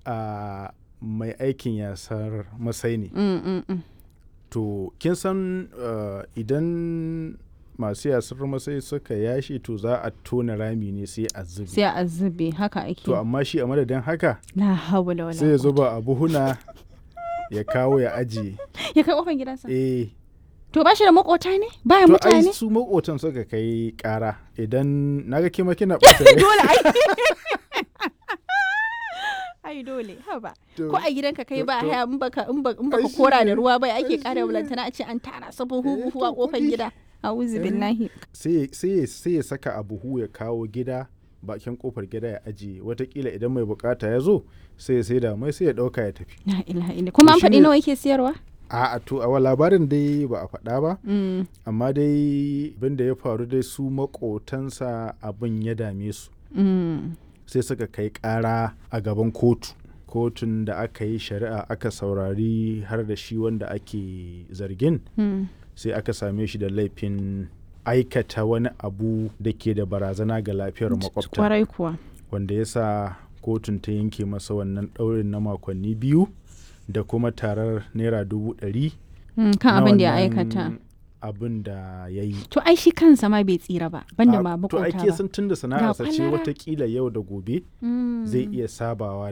a mai aikin yasar masai ne Mm, mm, mm. to kin san uh, idan masu yasar masai suka yashi to za a tona rami ne sai a zubi sai a zube haka ake to amma shi a madadin haka la hawla wala sai ya quwwata. zuba a buhuna ya kawo ya ajiye ya kai kofar gidansa eh to ba shi da makota ne baya to ai mutane su makotan suka kai kara idan naga kima kina ɓata rai. dole ai ai dole haba To- ko a gidanka kai to- ba to- haya in baka in ba- in baka Ai, shi kora da ne. ruwa bai Ai, ake shi kara ne. bulantana a ce an tara sabon Eh, huhu a to kofar kuɗi. gida a'udhu billahi sai sai sai ya saka a buhu ya kawo gida bakin kofar gida ya ajiye watakila idan mai bukata ya zo sai ya sai da mai sai ya dauka ya tafi la ilaha illa kuma an shi faɗi ne- nawa yake siyarwa a a to a labarin dai ba a faɗa ba Mm, amma dai abin da ya faru dai su makotansa abin ya dame su mm. sai suka kai ƙara a gaban kotu kotun da aka yi shari'a aka saurari har da shi wanda ake zargin Mm. sai aka same shi da laifin aikata wani abu da ke da barazana ga lafiyar makwabta kwarai kuwa wanda ya sa kotun ta yanke masa wannan ɗaurin na makonni biyu da kuma tarar naira dubu ɗari Mm, kan na abin da ya wannan aikata abin da ya yi to ai shi kansa ma bai tsira ba banda A- ma to makota ake ba sun tun da sana'arsa ce kwalara. watakila yau da gobe Mm. zai iya sabawa